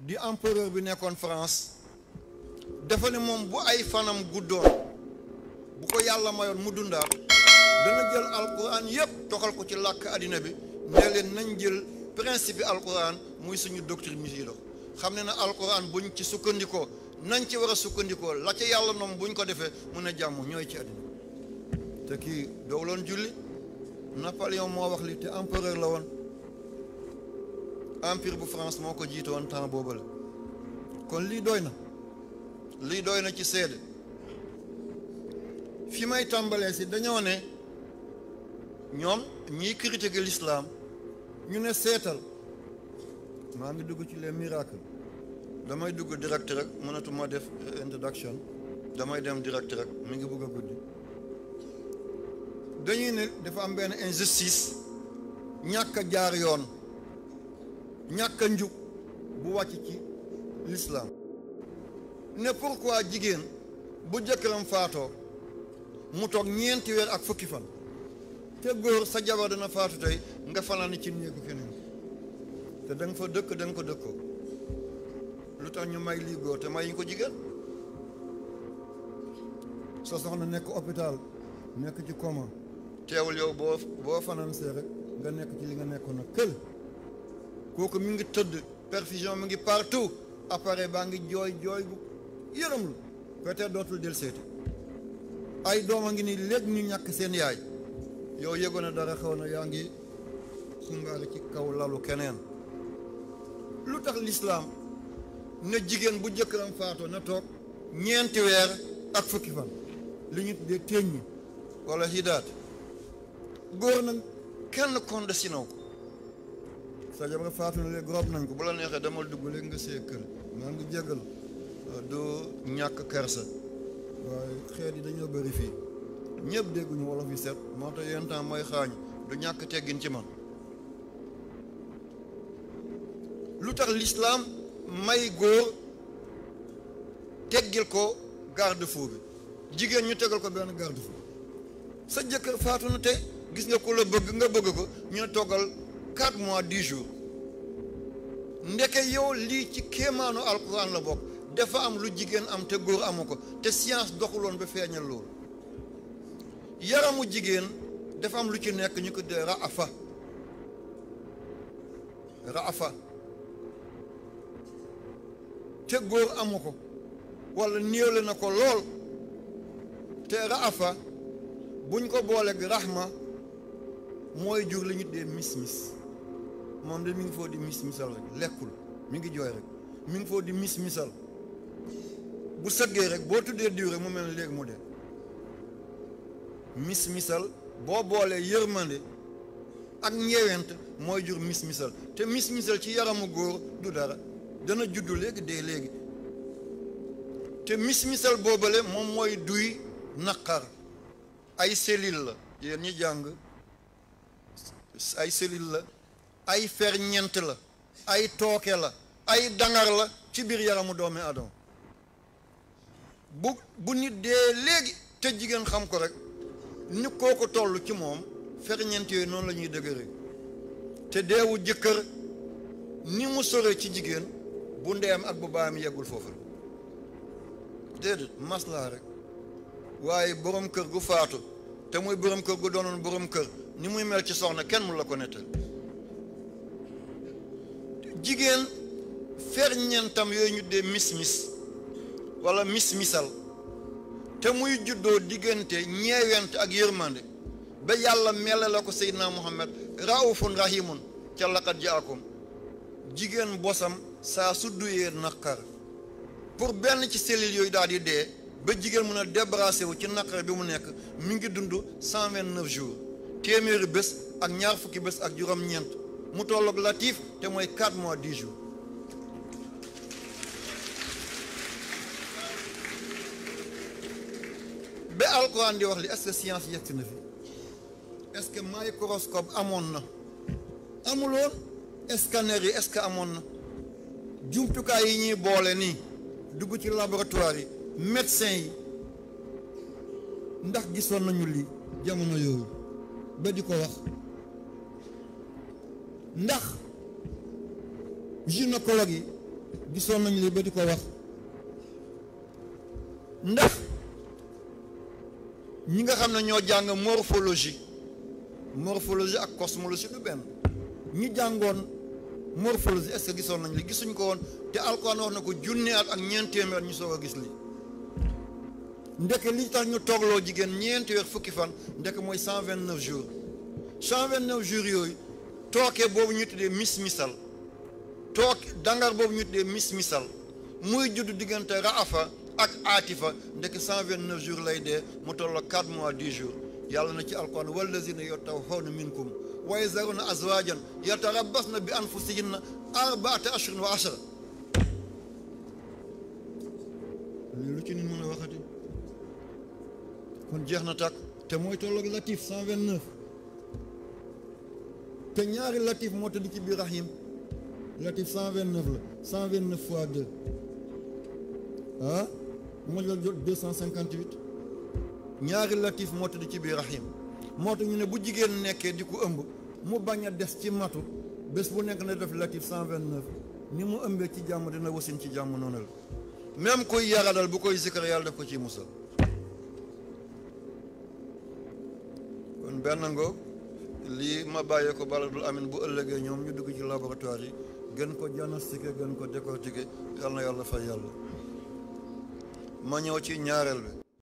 di empereur bi nekkoon France dafa ne moom bu ay fanam guddoon bu ko yàlla mayoon mu dundaat dana jël alquran yépp toxal ko ci làkk àddina bi ne leen nañ jël principe bi alquran muy suñu doctrine mi yi dox xam ne na alquran buñ ci sukkandikoo nañ ci war a sukkandikoo la ca yàlla noom buñ ko defee mun a jàmm ñooy ci àddina te kii doowloon julli Napoléon moo wax li te empereur la woon empire bu France moo ko jiite woon temps boobu la kon lii doy na lii doy na ci seede fi may tàmbalee si dañoo ne ñoom ñiy critiquer l'islam ñu ne seetal maa ngi dugg ci les miracles damay dugg direct rek mënatuma def introduction damay dem direct rek mi ngi bëgg a guddi dañuy ne dafa am benn injustice ñàkk a jaar yoon ñàkk a njub bu wàcc ci l'islam ne pourquoi jigéen bu jëkkëram faatoo mu toog ñeenti weer ak fukki fan te góor sa jabar dana faatu tey nga fanaan ci néegu keneen te da nga fa dëkk da nga ko dëkkoo lu tax ñu may lii góor te may ñu ko jigéen sa soxna nekk hôpital nekk ci coma teewul yow boo boo fanaan see rek nga nekk ci li nga nekkoon nag kël kooku mi ngi tëdd perfusion mi ngi partout appareil baa ngi jooy jooy bu yërëmlu peut-être dootul del seeti ay doom a ngi ni léegi ñu ñàkk seen yaay yow yëgoon na dara xaw na yaa ngi xumbaale ci kaw lalu keneen lu tax lislaam ne jigéen bu jëkkëram faatoo na toog ñeenti weer ak fukki fan li ñu tuddee téeñ ñi wala hidaat góor nag kenn konde sinaw ko sa jabar faatu na léegi rob nañ ko bu la neexee demal dugg léegi nga see kër maa ngi jégal du ñàkk kersa waaye xeet yi dañoo bëri fii ñëpp dégguñu wolof yi set moo tax yenn temps mooy xaañ du ñàkk teggin ci man lu tax lislaam may góor teggil ko garde-fou bi jigéen ñu tegal ko benn garde-fou sa jëkkër faatu na tey gis nga ko la bëgg nga bëgg ko ñu ne toggal quatre mois dix jours ndeke yow lii ci kéemaanu alquran la bokk dafa am lu jigéen am te góor amu ko te science doxuloon ba feeñal loolu yaramu jigéen dafa am lu ci nekk ñu ko dee raafa raafa te góor amu ko wala néewle na ko lool te raafa buñ ko booleeg rahma mooy jur li ñu dee mis-mis moom de mi ngi foo di mis-misal rek lekkul mi ngi jooy rek mi ngi foo di mis-misal bu sëggee rek boo tuddee diw rek mu mel ne léegi mu dee mis-misal boo boolee yërmande ak ñeewent mooy jur mis-misal te mis-misal ci yaramu góor du dara dana juddu léegi dee léegi te mis-misal boobale moom mooy duy naqar ay cellule la yéen ñi jàng ay cellule la ay ferñeent la ay tooke la ay dangar la ci biir yaramu doomi adama bu bu nit dee léegi te jigéen xam ko rek ni kooku toll ci moom ferñeent yooyu noonu la ñuy dëgëre te deewu jëkkër ni mu sore ci jigéen bu ndeyam ak bu baayam yeggul foofu la déedéet maslaa rek waaye borom kër gu faatu te muy borom kër gu doonoon borom kër ni muy mel ci soxna kenn mu la ko nettal jigéen ferñeentam yooyu ñu dee mis-mis wala mis-misal te muy juddoo diggante ñeewent ak yërmande ba yàlla mele la ko seydina muhammad raufun rahimun ca laqad jaakum jigéen bosam saa su duyee naqar pour benn ci cellules yooyu daal di dee ba jigéen mun a débarrassé wu ci naqar bi mu nekk mi ngi dund cent vingt neuf jours téeméeri bés ak ñaar fukki bés ak juróom-ñeent mu tolloog latif te mooy quatre mois dix jours ba alquran di wax li est-ce que science yegg na fi est-ce que microscope amoon na amuloon scanner yi est-ce que amoon na jumtukaay yi ñuy boole nii dugg ci laboratoire yi médecin yi ndax gisoon nañu lii jamono yooyu ba di ko wax ndax gynécologue yi gisoon nañu li ba di ko wax ndax ñi nga xam ne ñoo jàng morphologie morphologie ak cosmologie du benn ñi jàngoon morphologie est-ce que gisoon nañ li gisuñ ko woon te alquran wax na ko junne at ak ñeent téeméer ñu soog a gis li ndeke li tax ñu toogloo jigéen ñeenti weer fukki fan ndeke mooy cent vingt neuf jours cent vingt neuf jours yooyu tooke boobu ñu tuddee mis misal tooke dangar boobu ñu tuddee mis misal muy judd diggante raafa ak aatifa ndeke cent vingt neuf jours lay dee mu tolloo quatre mois dix jours yàlla na ci alquran wallazina yatawaffawna minkum wa yazaruna azwajan yatarabbasna bi anfusihinna arbaata ashhurin wa ashra lu ci nit mën a waxati kon jeex na tàkk te mooy tolloog latif cent vingt neuf te ñaari latif moo tëdd ci biir rahim latif cent vingt neuf la cent vingt neuf fois deux ah moo la jot deux cent cinquante huit ñaari latif moo tëdd ci biir rahim moo tax ñu ne bu jigéen nekkee di ko ëmb mu bañ a des ci matu bés bu nekk na def latif cent vingt neuf ni mu ëmbee ci jàmm dina wasin ci jàmm noonu la même koy yaradal bu koy zikkar yàlla def ko ci musal kon benn ngoog lii ma bàyyee ko baladul amin bu ëllëgee ñoom ñu dugg ci laboratoire yi gën ko diagnostiquer gën ko décortiquer yal na yàlla fay yàlla ma ñëw ci ñaareel bi